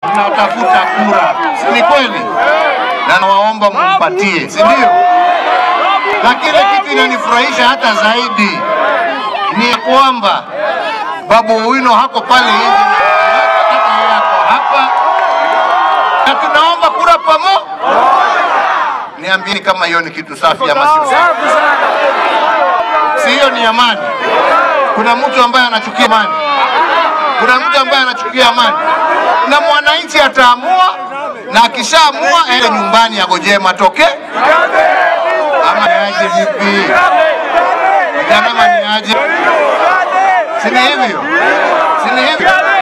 tunatafuta kura, si ni kweli? Na nawaomba mumpatie, si ndio? Lakini kitu inanifurahisha hata zaidi ni kwamba Babu Owino hako pale hivi, hata yeye ako hapa, na tunaomba kura pamoja. Niambieni kama hiyo ni kitu safi ama si safi? Si hiyo ni amani? Kuna mtu ambaye anachukia amani? Kuna mtu ambaye anachukia amani? Na mwananchi ataamua, na akishaamua aende nyumbani agojee matokeo ama niaje vipi? Vijana ama niaje? Si ni hivyo? Si ni hivyo?